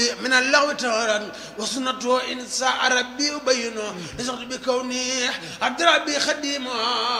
من اللغو تهرا وسنته إن ساء ربي أبينه نزغت بكوني عبد ربي خديما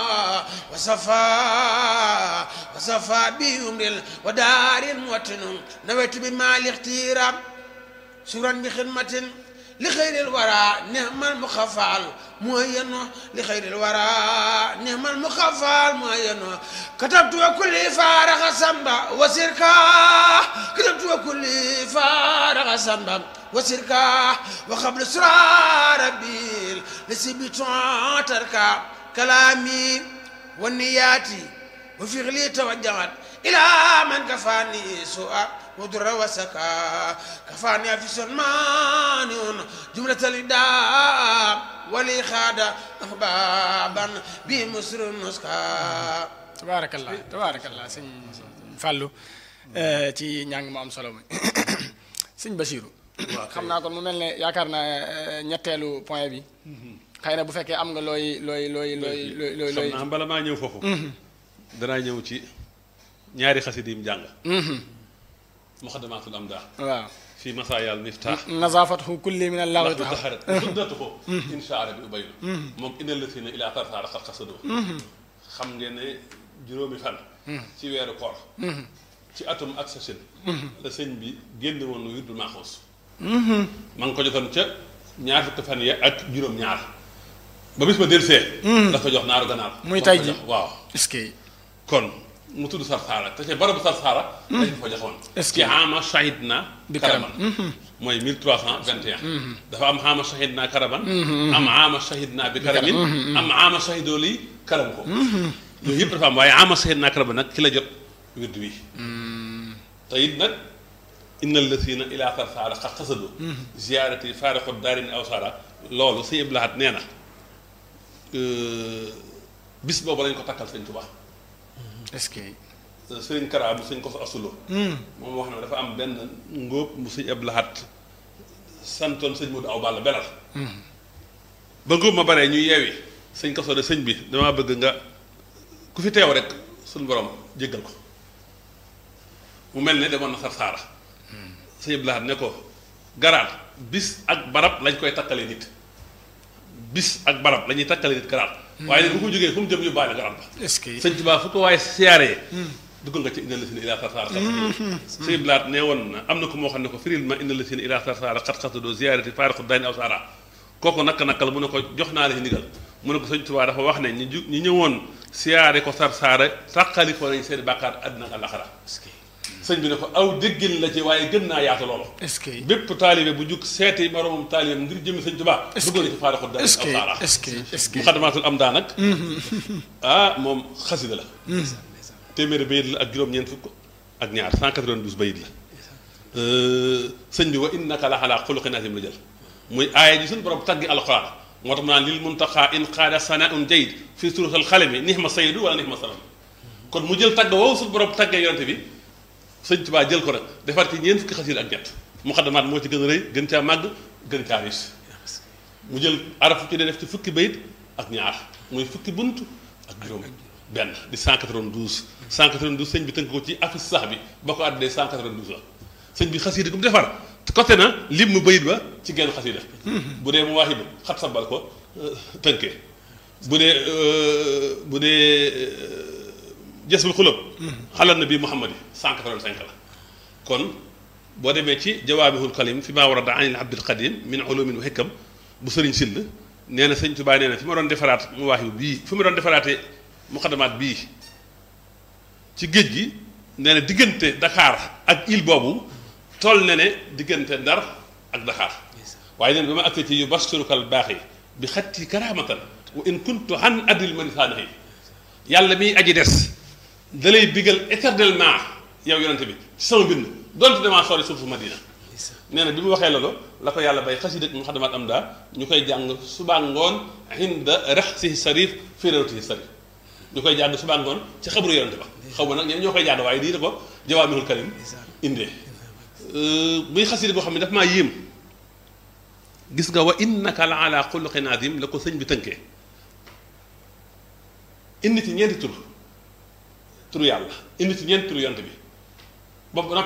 وصفا وصفا بأمر ودار موتن نويت بمال اختيرا شكرا بخدمة لخير الورى نعم المخفال معين لخير الورى نعم المخفال معين كتبت وكل فارغ سنبا وسركا كتبت وكل فارغ سنبا وسركا وقبل سرى ربي لسبت تركا كلامي والنيات وفعلي توجهت إلى من كفاني سوء ودر وسكا كفاني في سلمان جملة الإداء ولي خاد أحبابا بمصر نسكا tabaarakallah tabaarakallah sëñ Fallou ci njàng mu am solo mi sëñ Bachirou xam naa kon mu mel ne yaakaar naa ñetteelu point bi xëy na bu fekkee am nga looy looy looy looy looy looy xam naa bala maa ñëw foofu danaa ñëw ci ñaari xasit yi mu jàng muxaddamaatul amdaa waaw fii masaayaal miftaax nazaafatuhu kulli min allahi ndax bu taxarat suddatu ko insha allah bi ubaylu moom inal la si ne ilaa tarsaara xat xasadoo xam ngeen ne juróomi fan ci weeru koor ci atum ak sa sën la sëñ bi génn woon wirdul maaxoos ma ngi ko jotoon ca ñaar fukki fan ya ak juróom ñaar ba bis ba delsee dafa jox naaru ganaar muy tay ji waaw est-ce que kon mu tudd sarsaara te ca barabu sarsaara dañ ko joxoon Est-ce ci xaama shahid na Bi karaman mooy 1321 dafa am xaama shahid na karaman am xaama shahid na bi karamin am xaama shahidoo lii karam ko yooyu yëpp dafa am waaye xaama shahid na karaman nag ci la jot wird wi te it nag inna allasina ila sarsaara xat xasado ziarati faarixu daarin aw sara loolu sëñ Abdou Lahad nee na bis boobu lañ ko takkal sëñ Tuubaa est-ce que sëriñ Kara bu sëñ ko fa asulo moom wax na dafa am benn ngóob mu sëñ Abdou Lahad santoon sëñ Modou aw Balla belal ba ngóob ma baree ñuy yeewi sëñ ko de sëñ bi damaa bëgg nga ku fi teew rek suñ borom jéggal ko mu mel ne demoon na Sarsaara sëñ Abdou Lahad ne ko garaat bis ak barab lañ koy takkale nit bis ak barab la ñuy takkale nit garaat waaye nag bu ko jógee fu mu jëm yóbbaale garaat ba est-ce que sëñ Tuubaa fu ko waaye siyaaree duggal nga ci inna la si ne ilaa sarsaara xat sëñ blaat nee woon na am na ko moo xam ne ko firil ma inna la si ne ilaa sarsaara xat xatadoo ziyaarati faarixu daani aw saara kooku nakk nakkal mu ne ko jox naa la ci ndigal mu ne ko sëñ Tuubaa dafa wax ne ñu ju ñu ñëwoon siyaare ko sarsaara tàqali ko nañ seen bàkkaar àddina ak àllaxara sëñ bi ne ko aw déggin la ci waaye gën naa yaatu loolu est-ce que bépp taalibe bu jug seeti moromam taalibeem ngir jëmmi sëñ Tuubaa duggal ci faarixu daani est-ce aw que saara est-ce que est-ce que muxaddamaatul am daa nag ah moom xasida la téeméeri bayit la ak juróom-ñeent fukk ak ñaar 192 bayit la sëñ bi wa innaka la xalaa xuluqin azim la jël muy aaya ji suñu borom taggi alxuraan moo tax mu naan lil muntaxaa in qaada sanaun jayid fii surutal xalami nixma saydu wala nixma salam kon mu jël tagg woowu suñu borom taggee yonente bi sëñ Tuubaa jël ko nag defar ci ñeent fukki xasida ak ñett muxaddamaat moo ci gën a rëy gën caa màgg gën caa riis mu jël araf ci def ci fukki bayit ak ñaar muy fukki bunt ak juróom benn di 192 192 sëñ bi tënk ko ci afis sax bi ba ko àddee 192 la sëñ bi xasida gu mu defar côté na lim mu bayit ba ci genn xasida bu dee mu waaxi ba xat sabal ko tënkee bu dee bu dee jësbul xulëb xalal na bii muhammad yi 185 la kon boo demee ci jawaabihul kalim fi maa warada anil abdil qadim min ulumin wa hikam bu sëriñ sill nee na sëñ Tuubaa nee na fi ma doon defaraat mu waaxi bii fi ma doon defaraatee muqaddamaat bii ci géej gi nee na diggante Dakar ak île boobu toll na ne diggante Ndar ak Dakar waaye nee na ba ma accee ci yu basturukal baax yi bi xatti karaamatan wa in kuntu an adil manisaanahi yàlla miy aji des da lay bigal éternellement yow yonente bi ci sama mbind donte damaa sori suufu Madina nee na bi mu waxee loolu la ko yàlla bay xasida mu xadamaat am daa ñu koy jàng subaa ngoon inda raxsihi sarif fi rawtihi sarif ñu koy jàng subaa ngoon ci xabru yonente ba xaw ma nag ñeen ñoo koy jàng waaye lii da ko jawaamihul kalim indee muy xasida boo xam ne daf maa yéem gis nga wa innaka la ala xuluqin azim la ko sëñ bi tënkee indi ci ñeenti tur turu yàlla indi ci ñeenti turu yonente bi boobu